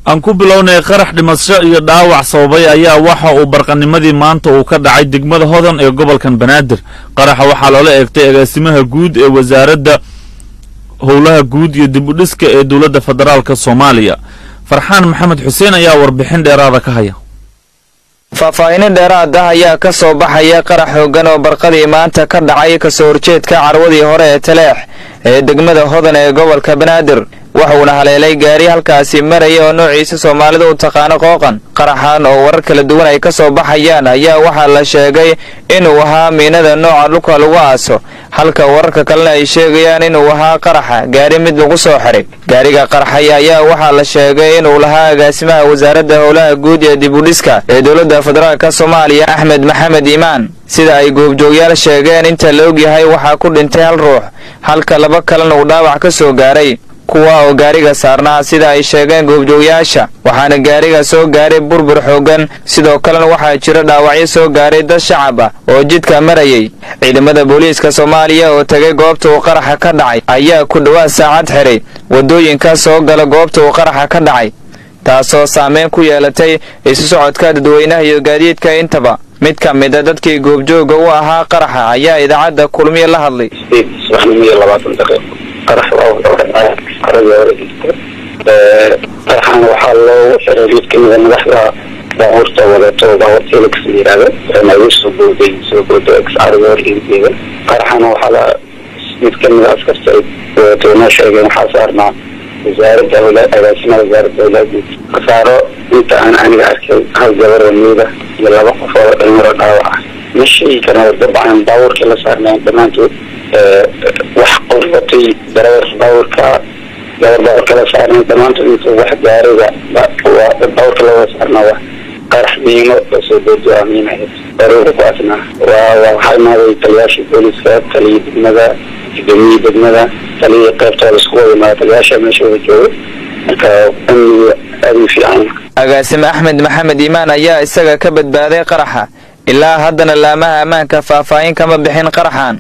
aan ku bilownay qarax dhimasho iyo dhaawac sababay ayaa waxa uu barqanimadii maanta uu ka dhacay degmada hodan ee gobolkan banaadir qaraxa waxaa loola eegtay agaasimaha guud ee wasaaradda howlaha guud iyo dib u dhiska ee dowladda federaalk soomaaliya farxaan maxamed xuseen ayaa warbixin dheeraada ka haya faahfaahino dheeraad ah ayaa ka soo baxaya qarax hoogan oo barqadii maanta ka dhacay kasoo horjeedka carwadii hore ee taleex ee degmada hodan ee gobolka banaadir waxuuna haleelay gaari halkaasi maraya oo noociisa soomaalida u taqaano qooqan qaraxan oo warar kala duwan ay ka soo baxayaan ayaa waxaa la sheegay inuu ahaa miinada nooca dhulka lagu aaso halka wararka kalena ay sheegayaan inuu ahaa qaraxa gaari mid lagu soo xiray gaariga qarxaya ayaa waxaa la sheegay inuu lahaa agaasimaha wasaaradda howlaha guud ee dibudhiska ee dowladda federaalk soomaaliya axmed maxamed iimaan sida ay goobjoogyaal sheegeen inta la ogyahay waxaa ku dhintay hal ruux halka laba kalena uu dhaawac ka soo gaaray kuwa oo gaariga saarnaa sida ay sheegeen goobjoogyaasha waxaana gaariga soo gaaray burbur xoogan sidoo kalena waxaa jira dhaawacyo soo gaaray dad shacab ah oo jidka marayay ciidamada booliiska soomaaliya oo tegay goobta uu qaraxa ka dhacay ayaa ku dhowaad saacad xiray waddooyinka soo gala goobta uu qaraxa ka dhacay taasoo saameyn ku yeelatay isu socodka dadweynaha iyo gaadiidka intaba mid ka mida dadkii goobjooga u ahaa qaraxa ayaa idaacadda kulmiye la hadlay qarax qaradii hore jirta qaraxan waxaa loogu xiray mid kamida madaxda baabuurta wadato baabuurta helix la yihahdo nagu soo booday soo booday caradii hore iigeeda qaraxana waxaa la mid kamida askarta wadato noo sheegeen waxaa saarnaa wasaaradda agaasimaha wasaaradda awlaadguud khasaaro inta aan aniga arkay hal gabar oo miida iyo laba qof oo dhalinyaro dhaawac ah ma sheegi karna dabcan baabuurkii la saarnayn dhammaantood wax qorbatay darawar baabuurka gabar baabuurka la saarnay dhammaantood inta wax gaariga baabuurka lawada saarna wa qarax miino lasoo boodo waa miin ahayd daruura ku asnaa waa waxaa imaaday taliyaashii booliiska taliya degmada gudoomiyii degmada taliya qaybtooda isku wada imaada taliyaasha meesha wada jooga marka amniga aada u fiican agaasime axmed maxamed iimaan ayaa isaga ka badbaaday qaraxa ilaa haddana laamaha ammaanka faahfaahin kama bixin qaraxan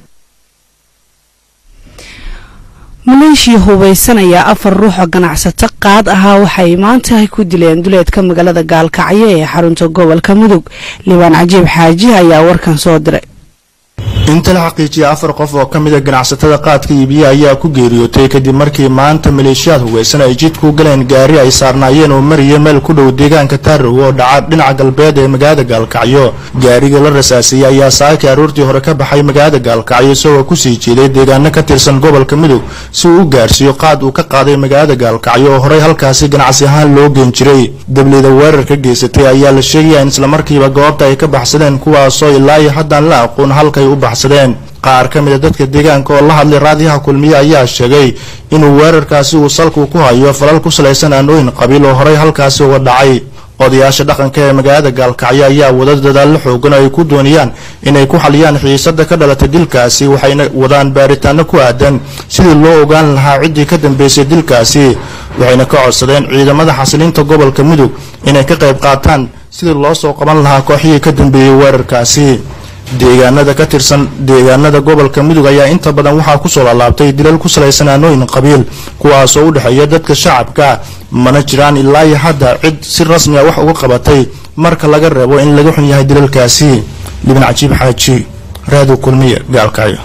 maleeshiya hubaysanaya afar ruux oo ganacsato qaad ahaa waxay maanta ku dileen duleedka magaalada gaalkacyo ee xarunta gobolka mudug liibaan cajiib xaaji ayaa warkan soo diray inta la xaqiijiyay afar qof oo ka mida ganacsatada qaadka iibiya ayaa ku geeriyootay kadib markii maanta maleeshiyaad hugaysan ay jidku galeen gaari ay saarnaayeen oo mariya meel ku dhow deegaanka taarrow oo dhaca dhinaca galbeed ee magaalada gaalkacyo gaariga la rasaasiyey ayaa saakii aroortii hore ka baxay magaalada gaalkacyo isagoo kusii jeeday deegaano ka tirsan gobolka mudug si uu u gaarsiiyo qaad uu ka qaaday magaalada gaalkacyo oo horey halkaasi ganacsi ahaan loo geen jiray dablida weerar ka geysatay ayaa la sheegaya in islamarkiiba goobta ay ka baxsadeen kuwaasoo ilaa iyo haddaan la aqoon halkay u baxsadeen qaar ka mida dadka deegaanka oo la hadlay raadiyaha kulmiye ayaa sheegay inuu weerarkaasi uu salku ku hayo falal ku salaysan aanooyin qabiil oo horey halkaasi uga dhacay odayaasha dhaqanka ee magaalada gaalkacyo ayaa wada dadaallo xoogan oo ay ku doonayaan inay ku xaliyaan xiisada ka dhalatay dilkaasi waxayna wadaan baaritaano ku aadan sidii loo ogaan lahaa ciddii ka dambeysay dilkaasi waxayna ka codsadeen ciidamada xasilinta gobolka mudug inay ka qayb qaataan sidii loo soo qaban lahaa kooxihii ka dambeeyey weerarkaasi deegaanada ka tirsan deegaanada gobolka mudug ayaa inta badan waxaa kusoo laalaabtay dilal ku salaysan aanooyin qabiil kuwaasoo u dhexeeya dadka shacabka mana jiraan ilaa iyo hadda cid si rasmi a wax uga qabatay marka laga reebo in laga xun yahay dilalkaasi libin cajiib xaaji raado kulmiye gaalkacyo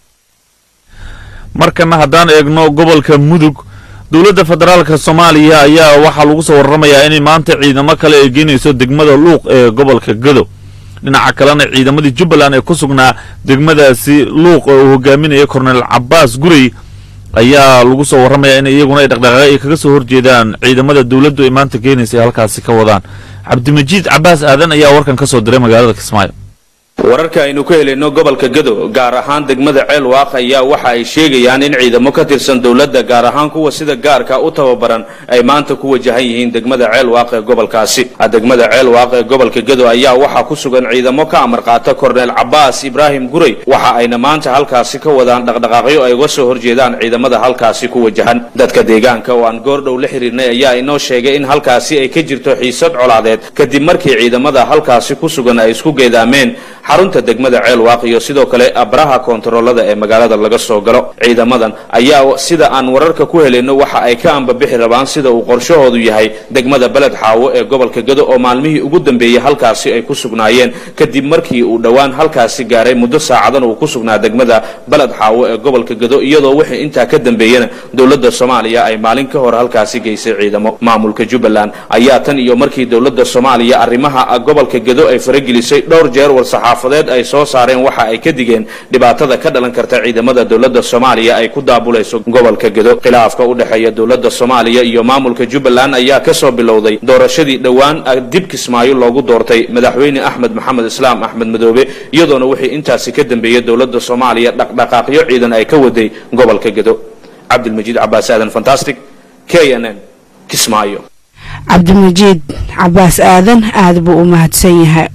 markana haddaan eegno gobolka mudug dowladda federaalka soomaaliya ayaa waxaa lagu soo warramayaa inay maanta ciidamo kale ay geynayso degmada luuq ee gobolka gado dhinaca kalena ciidamadii jubbaland ee ku sugnaa degmadaasi luuq oo uu hogaaminaya kornel cabaas gurey ayaa lagu soo warramayaa in iyaguna ay dhaqdhaqaaqyo ay kaga soo horjeedaan ciidamada dowladdu ay maanta keenaysa ay halkaasi ka wadaan cabdimajiid cabaas aadan ayaa warkan ka soo diray magaalada kismaayo wararka aynu ka helayno gobolka gado gaar ahaan degmada ceel waaq ayaa waxa ay sheegayaan in ciidamo ka tirsan dowladda gaar ahaan kuwa sida gaarka u tababaran ay maanta ku wajahan yihiin degmada ceel waaq ee gobolkaasi degmada ceel waaq ee gobolka gado ayaa waxaa ku sugan ciidamo ka amar qaata korneel cabaas ibraahim gurey waxa ayna maanta halkaasi ka wadaan dhaqdhaqaaqyo ay uga soo horjeedaan ciidamada halkaasi ku wajahan dadka deegaanka oo aan goordhow la xiriirnay ayaa inoo sheegay in halkaasi ay ka jirto xiisad colaadeed kadib markii ciidamada halkaasi ku sugan ay isku geedaameen xarunta degmada ceelwaaq iyo sidoo kale abraha koontaroolada ee magaalada laga soo galo ciidamadan ayaa sida aan wararka ku helayno waxa ay ka ambabixi rabaan sida uu qorshahoodu yahay degmada beled xaawo ee gobolka gado oo maalmihii ugu dambeeyey halkaasi ay ku sugnaayeen kadib markii uu dhowaan halkaasi gaaray muddo saacadan uu ku sugnaa degmada beled xaawo ee gobolka gado iyadoo wixii intaa ka dambeeyena dowladda soomaaliya ay maalin ka hor halkaasi geysay ciidamo maamulka jubbaland ayaa tan iyo markii dowladda soomaaliya arrimaha gobolka gado ay faragelisay dhowr jeer war-saxaafadeed ay soo saareen waxa ay ka digeen dhibaatada ka dhalan karta ciidamada dowladda soomaaliya ay ku daabulayso gobolka gado khilaafka u dhexeeya dowladda soomaaliya iyo maamulka jubbaland ayaa kasoo bilowday doorashadii dhowaan dib kismaayo loogu doortay madaxweyne axmed maxamed islaam axmed madoobe iyadoona wixii intaasi ka dambeeyey dowladda soomaaliya dhaqdhaqaaqyo ciidan ay ka waday gobolka gado cabdilmajiid cabaas aadan fantastic k n n kismaayo cabdimajiid cabaas aadan aada buu u mahadsan yahay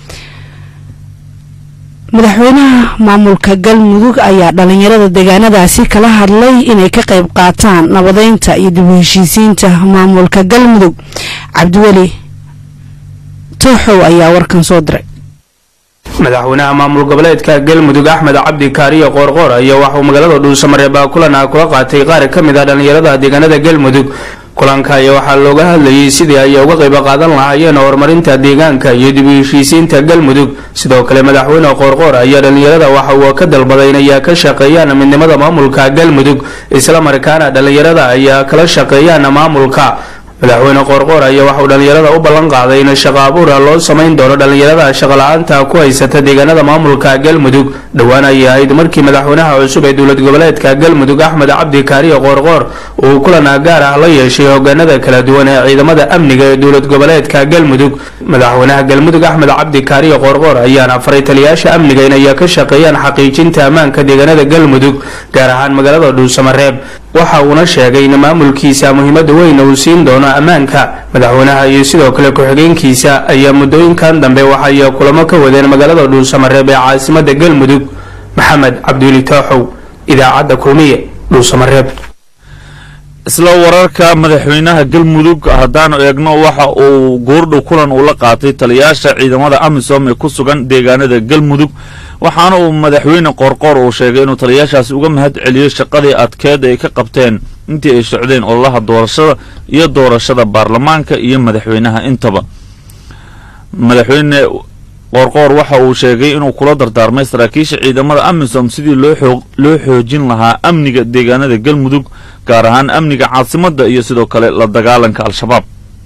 madaxweynaha maamulka galmudug ayaa dhalinyarada deegaanadaasi kala hadlay inay ka qayb qaataan nabadeynta iyo dib u heshiisiinta maamulka galmudug cabdiweli tooxow ayaa warkan soo diray madaxweynaha maamul goboleedka galmudug axmed cabdi kaariyo qoorqoor ayaa waxauu magaalada dhuusamareebaa kulan ah kula qaatay qaar ka mid ah dhallinyarada deegaanada galmudug kulanka ayaa waxaa looga hadlayay sidii ay uga qayb qaadan lahaayeen horumarinta deegaanka iyo dib u heshiisiinta galmudug sidoo kale madaxweyne qoorqoor ayaa dhallinyarada waxa uu ka dalbaday inay ka shaqeeyaan midnimada maamulka galmudug islamarkaana dhallinyarada ayaa kala shaqeeyaan maamulka madaxweyne qoorqoor ayaa waxauu dhallinyarada u ballan qaaday in shaqo abuura loo samayn doono dhallinyarada shaqala-aanta ku haysata deegaanada maamulka galmudug dhowaan ayay ahayd markii madaxweynaha cusub ee dowlad goboleedka galmudug axmed cabdi kaariyo qoorqoor uu kulan gaar ah la yeeshay hogaanada kala duwan ee ciidamada amniga ee dowlad goboleedka galmudug madaxweynaha galmudug axmed cabdi kaariyo qoorqoor ayaana faray taliyaasha amniga inay ka shaqeeyaan xaqiijinta ammaanka deegaanada galmudug gaar ahaan magaalada dhuusamareeb waxa uuna sheegay in maamulkiisa muhiimada weyn uu siin doono ammaanka madaxweynaha iyo sidoo kale ku-xigeenkiisa ayaa muddooyinkan dambe waxay kulamo ka wadeen magaalada dhuusamareeb ee caasimada galmudug maxamed cabdiweli tooxow idaacadda kulmiye dhuusamareeb isla wararka madaxweynaha galmudug haddaanu eegno waxa uu goordhow kulan uu la qaatay taliyaasha ciidamada amisom ee ku sugan deegaanada galmudug waxaana uu madaxweyne qoorqoor uu sheegay inuu taliyaashaasi uga mahad celiyo shaqadii adkeed ay ka qabteen intii ay socdeen ololaha doorashada iyo doorashada baarlamaanka iyo madaxweynaha intaba madaxweyne qoorqoor waxa uu sheegay inuu kula dardaarmay saraakiisha ciidamada amisom sidii loo xoojin lahaa amniga deegaanada galmudug gaar ahaan amniga caasimadda iyo sidoo kale la dagaalanka al-shabaab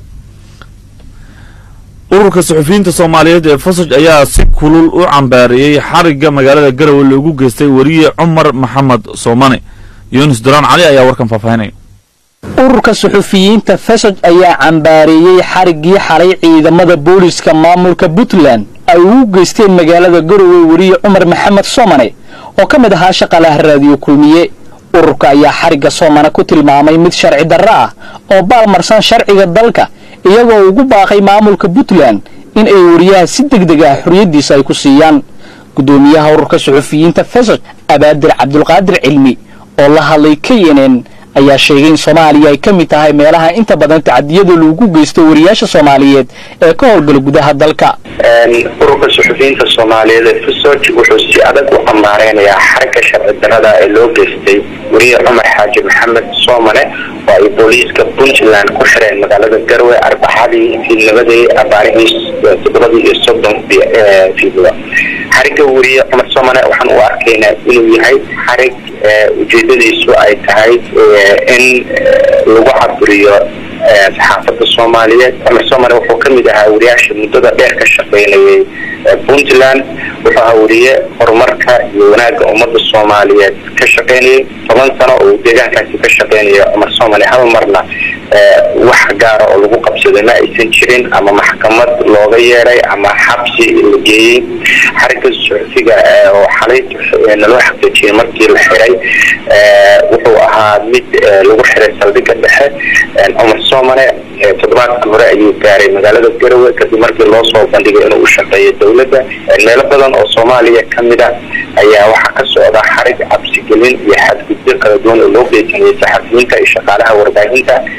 ururka suxufiyiinta soomaaliyeed ee fasaj ayaa si kulul u cambaareeyey xarigga magaalada garowe loogu geystay weriye cumar maxamed soomane yunis duraan cali ayaa warkan faahfaahinaya ururka suxufiyiinta fesaj ayaa cambaareeyey xariggii xalay ciidamada booliska maamulka puntland ay ugu geysteen magaalada garowe weriye cumar maxamed soomane oo ka mid ahaa shaqalaha raadiyo kulmiye ururka ayaa xarigga soomane ku tilmaamay mid sharci darro ah oo baalmarsan sharciga dalka iyagoo ugu baaqay maamulka puntland in ay weriyaha si deg deg ah xorriyaddiisa ay ku siiyaan guddoomiyaha ururka suxufiyiinta fesaj abaadir cabdulqaadir cilmi oo la hadlay k n n ayaa sheegay in soomaaliya ay ka mid tahay meelaha inta badan tacadiyada lagu geysto wariyaasha soomaaliyeed ee ka howlgala gudaha dalka ururka suxufiyiinta soomaaliyeed ee fusoj wuxuu si adag u cambaareynaya xarigga sharci darada ee loo geystay weriye cumar xaaji maxamed soomane oo ay booliiska puntland ku xireen magaalada garwe arbaxadii fiidnabadii abaarihii toddobadii iyo soddon fiidnimo xarigga weriye cumar soomane waxaan u arkaynaa inuu yahay xarig ujeedadiisu ay tahay in lagu caburiyo saxaafadda soomaaliyeed cumar soomane wuxuu ka mid ahaa wariyaasha muddada dheer ka shaqaynayay puntland wuxuu ahaa weriye horumarka iyo wanaagga ummadda soomaaliyeed ka shaqaynayay toban sano oo deegaankaasi ka shaqaynaya cumar soomane hal marna wax gaara oo lagu qabsaday ma aysan jirin ama maxkamad looga yeeray ama xabsi la geeyey xarigga suxufiga oo xalay naloo xaqiijiyay markii la xiray wuxuu ahaa mid lagu xiray saldhigga dhexe cumar soomane toddobaadka hore ayuu gaaray magaalada garowe kadib markii loo soo bandhigay inuu u shaqeeyo dowladda meelo badan oo soomaaliya ka mid a ayaa waxaa ka socda xarig cabsigelin iyo xadgudbo kala duwan oo loo geysanayay saxafiyiinta iyo shaqaalaha warbaahinta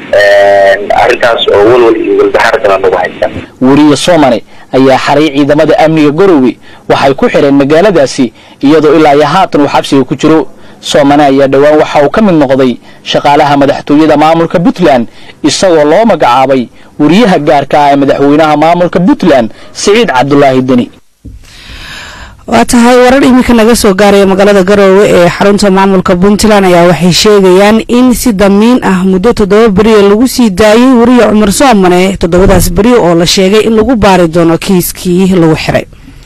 arrintaas oo walwal iyo walbahaar badan lagu haysta weriye soomane ayaa xaray ciidamada amniga garowe waxay ku xidheen magaaladaasi iyadoo ilaa iyo haatan uu xabsiga ku jiro soomane ayaa dhowaan waxa uu ka mid noqday shaqaalaha madaxtooyada maamulka puntland isagoo loo magacaabay weriyaha gaarka ah ee madaxweynaha maamulka puntland siciid cabdulaahi deni waa tahay warar iminka naga soo gaaraya magaalada garoowe ee xarunta maamulka puntland ayaa waxay sheegayaan in si damiin ah muddo toddoba beriya lagu sii daayay weriye cumar soomane toddobadaas beri oo la sheegay in lagu baari doono kiiskii lagu xiray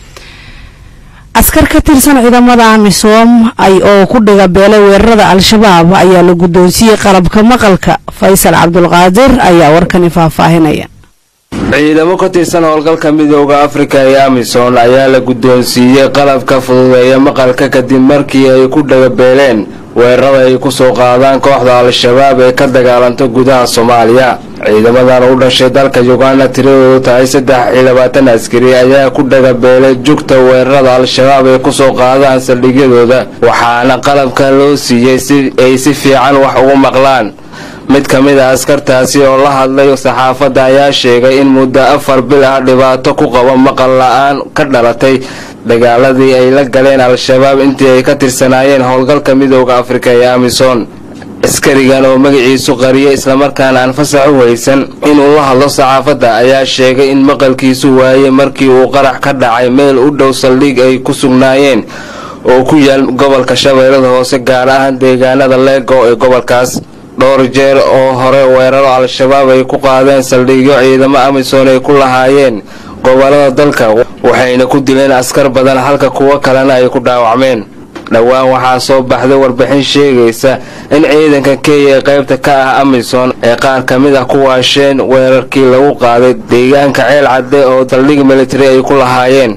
askar ka tirsan ciidamada amisom oo ku dhiga beelay weerarada al-shabaab ayaa la guddoonsiiyey qalabka maqalka faysal cabdulqaadir ayaa warkani faahfaahinaya ciidamo ka tirsan howlgalka midooda afrika ee amisom ayaa la guddoonsiiyey qalabka fududeeya maqalka kadib markii ay ku dhagabeeleen weerarada ay kusoo qaadaan kooxda al-shabaab ee ka dagaalanta gudaha soomaaliya ciidamadan u dhashay dalka uganda tiradoodu tahay saddex iyo labaatan askari ayaa ku dhagabeelay jugta weerarada al-shabaab ay kusoo qaadaan saldhigyadooda waxaana qalabka loo siiyey si ay si fiican wax ugu maqlaan mid ka mid a askartaasi oo la hadlay saxaafadda ayaa sheegay in muddo afar bil ah dhibaato ku qabo maqal la-aan ka dhalatay dagaaladii ay la galeen al-shabaab intii ay ka tirsanaayeen howlgalka midooda afrika ee amisom askarigan oo magaciisu qariyay islamarkaana aan fasax u haysan inuu la hadlo saxaafadda ayaa sheegay in maqalkiisu waayey markii uu qarax ka dhacay meel u dhow saldhig ay ku sugnaayeen oo ku yaal gobolka shabeellada hoose gaar ahaan deegaanada leego ee gobolkaas dhowr jeer oo hore weeraro al-shabaab ay ku qaadeen saldhigyo ciidamo amisom ay ku lahaayeen gobolada dalka waxayna ku dileen askar badan halka kuwo kalena ay ku dhaawacmeen dhowaan waxaa soo baxday warbixin sheegaysa in ciidanka kenya ee qaybta ka ah amisom ee qaar ka mid ah ku waasheen weerarkii lagu qaaday deegaanka ceel cadde oo saldhig military ay ku lahaayeen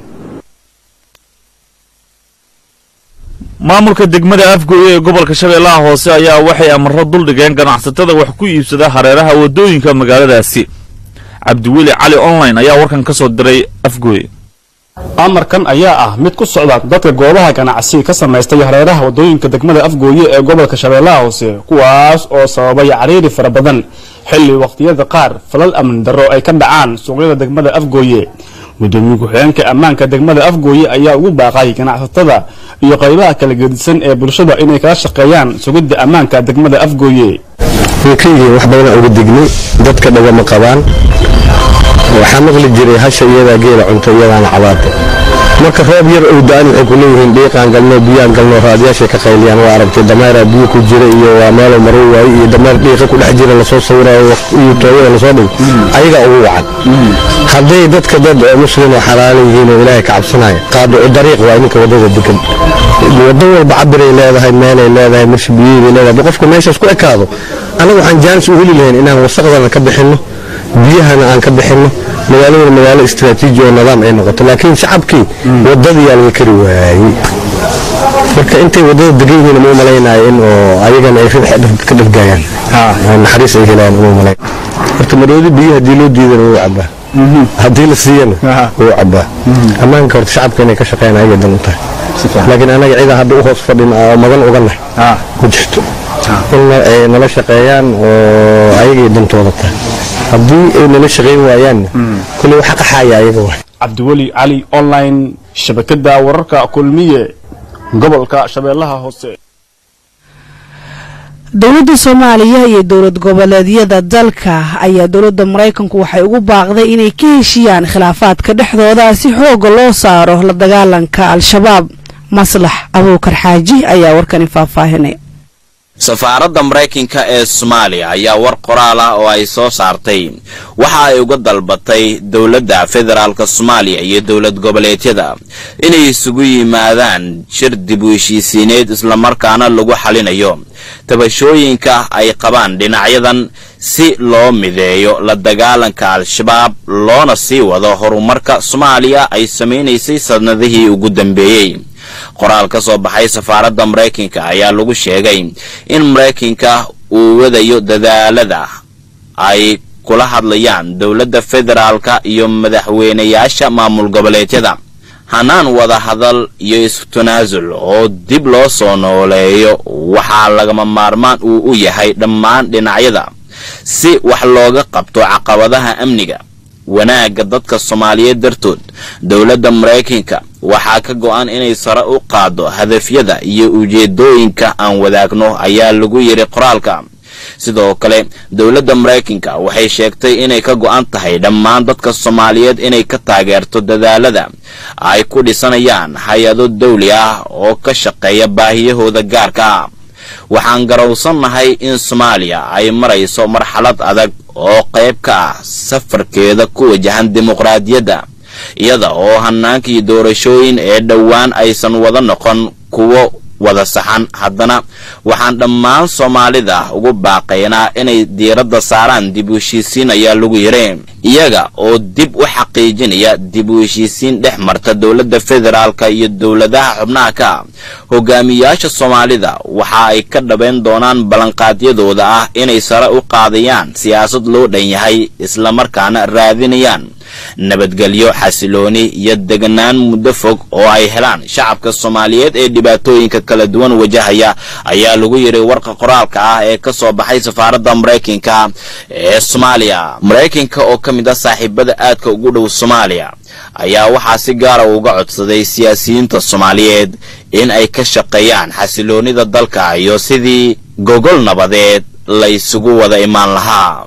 maamulka degmada afgooye ee gobolka shabeellaha hoose ayaa waxay amaro duldhigeen ganacsatada wax ku iibsada hareeraha waddooyinka magaaladaasi cabdiweli cali online ayaa warkan ka soo diray afgooye amarkan ayaa ah mid ku socda dadka goobaha ganacsi ka samaystay hareeraha waddooyinka degmada afgooye ee gobolka shabeellaha hoose kuwaas oo sababay cariiri fara badan xilli wakhtiyada qaar falal amni darro ay ka dhacaan suuqyada degmada afgooye gudoomiye ku-xigeenka ammaanka degmada afgooye ayaa ugu baaqay ganacsatada iyo qaybaha kala gedisan ee bulshada inay kala shaqeeyaan sugidda ammaanka degmada afgooye wiilkaygii wax badan uga dignay dadka dhagama qabaan waxaa maqli jiray hasha iyadaa geela cunto iyadaana cabaada marka roob yar ou da-an waxay ku leeyihiin dhiiqaan galno biyaan galno raadiyaashay ka qayliyaan waa aragtay dameeraa biyo ku jira iyo waa meelo maro waaye iyo dameer dhiiqa ku dhex jira lasoo sawiraayo iyo tooyada lasoo dhigo ayagaa ugu wacan hadday dadka dad oo muslim oo xalaalo yihiin oo ilaahay ka cabsanaya qaadicu dariiq waa ninka waddada degan waddo walba cabiray leedahay meelay leedahay marshi biyeybay leedahay qofku meeshaas ku ekaado annaga waxaan jaanis u heli lahayn inaan wasaqdana ka bixinno biyahana aan ka bixinno magaaladuna magaalo istraatiiji oo nidaam ay noqoto laakiin shacabkii wadadiyaa laga kari waayey marka intay wadada degan yihiin uma malaynayo in oo ayagana ay ka dhargaayaan naxariis ay helaan uma malayn horta maroodi biyo haddii loo diidana wuu cabaa haddii la siiyana wuu cabaa ammaanka horta shacabka inay ka shaqeeyaan ayaga dan u tahay laakiin anaga cidaa hadda u hoos fadhin oo magan uga nahay ma jirto in ay nala shaqeeyaan oo ayagay dantooda tahay haddii ay nala shaqayn waayaanna kulley waxa qaxaaya ayaga waay cabdiweli cali online shabakada wararka kulmiye gobolka shabeellaha hoose dowladda soomaaliya iyo dowlad goboleedyada dalka ayaa dowladda maraykanku waxay ugu baaqday inay ka heshiyaan khilaafaadka dhexdooda si xooga loo saaro la dagaalanka al-shabaab maslax abuukar xaaji ayaa warkani faahfaahinay safaaradda maraykanka ee soomaaliya ayaa war qoraal ah oo ay soo saartay waxa ay uga dalbatay dowladda federaalka soomaaliya iyo dowlad goboleedyada inay isugu yimaadaan shir dib u heshiisiineed islamarkaana lagu xalinayo tabashooyinka ay qabaan dhinacyadan si loo mideeyo la dagaalanka al-shabaab loona sii wado horumarka soomaaliya ay samaynaysay sanadihii ugu dambeeyey qoraal ka soo baxay safaaradda maraykanka ayaa lagu sheegay in maraykanka uu wadayo dadaalada ay kula hadlayaan dowladda federaalka iyo madaxweynayaasha maamul goboleedyada hanaan wada hadal iyo isku-tanaasul oo dib loo soo nooleeyo waxaa lagama maarmaan uu u yahay dhammaan dhinacyada si wax looga qabto caqabadaha amniga wanaagga dadka soomaaliyeed dartood dowladda maraykanka waxaa ka go-an inay sare u qaaddo hadafyada iyo ujeedooyinka aan wadaagno ayaa lagu yidhi qoraalka sidoo kale dowladda maraykanka waxay sheegtay inay ka go-an tahay dhammaan dadka soomaaliyeed inay ka taageerto dadaalada ay ku dhisanayaan hay-ado dawli ah oo ka shaqeeya baahiyahooda gaarka ah waxaan garowsannahay in soomaaliya ay marayso marxalad adag oo qayb ka ah safarkeeda ku wajahan dimuqraadiyadda iyada oo hanaankii doorashooyin ee dhowaan aysan wada noqon kuwo wada saxan haddana waxaan dhammaan soomaalida ugu baaqaynaa inay diiradda saaraan dib u heshiisiin ayaa lagu yidhi iyaga oo dib u xaqiijinaya dib u heshiisiin dhex marta dowladda federaalka iyo dowladaha xubnaha ka hogaamiyaasha soomaalida waxa ay ka dhabayn doonaan ballanqaadyadooda ah inay sare u qaadayaan siyaasad loo dhan yahay islamarkaana raadinayaan nabadgelyo xasilooni iyo deganaan muddo fog oo ay helaan shacabka soomaaliyeed ee dhibaatooyinka kala duwan wajahaya ayaa lagu yidhi warka qoraalka ah ee ka soo baxay safaaradda maraykanka ee soomaaliya maraykanka oo ka mid ah saaxiibada aadka ugu dhow soomaaliya ayaa waxaa si gaara uga codsaday siyaasiyiinta soomaaliyeed in ay ka shaqeeyaan xasiloonida dalka iyo sidii gogol nabadeed la isugu wada imaan lahaa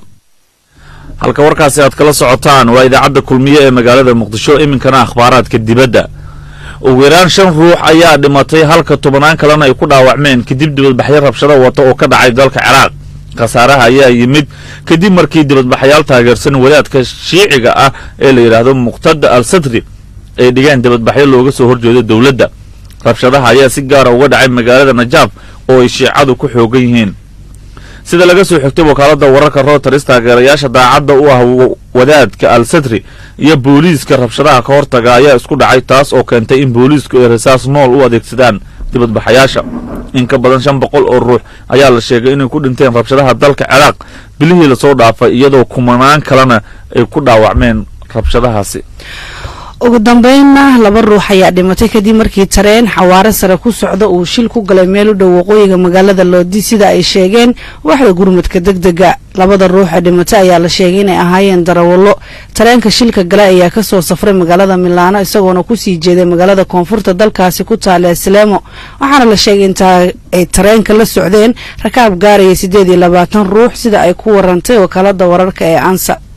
halka warkaasi aad kala socotaan waa idaacadda kulmiye ee magaalada muqdisho iminkana akhbaaraadka dibadda ugu yaraan shan ruux ayaa dhimatay halka tobannaan kalena ay ku dhaawacmeen kadib dibadbaxyo rabshado wata oo ka dhacay dalka ciraaq khasaaraha ayaa yimid kadib markii dibadbaxayaal taageersan wadaadka shiiciga ah ee la yidhaahdo muqtada al sadri ay dhigeen dibadbaxyo looga soo horjeedo dowladda rabshadaha ayaa si gaara uga dhacay magaalada najaaf oo ay shiicadu ku xoogan yihiin sida laga soo xigtay wakaaladda wararka routers taageerayaasha daacadda u ah wadaadka al sadri iyo booliiska rabshadaha ka hortaga ayaa isku dhacay taas oo keentay in booliisku ay rasaas nool u adeegsadaan dibadbaxayaasha in ka badan shan boqol oo ruux ayaa la sheegay inay ku dhinteen rabshadaha dalka ciraaq bilihii lasoo dhaafay iyadoo kumanaan kalena ay ku dhaawacmeen rabshadahaasi ugu dambeynna laba ruux ayaa dhimatay kadib markii tareen xawaare sare ku socda uu shil ku galay meel u dhow waqooyiga magaalada loodi sida ay sheegeen waaxda gurmadka degdega labada ruux ee dhimatay ayaa la sheegay inay ahaayeen darawallo tareenka shilka gale ayaa kasoo safray magaalada milaano isagoona kusii jeeday magaalada koonfurta dalkaasi ku taala sleemo waxaana la sheegay intaa ay tareenka la socdeen rakaab gaaraya siddeed iyo labaatan ruux sida ay ku warantay wakaalada wararka ee ansa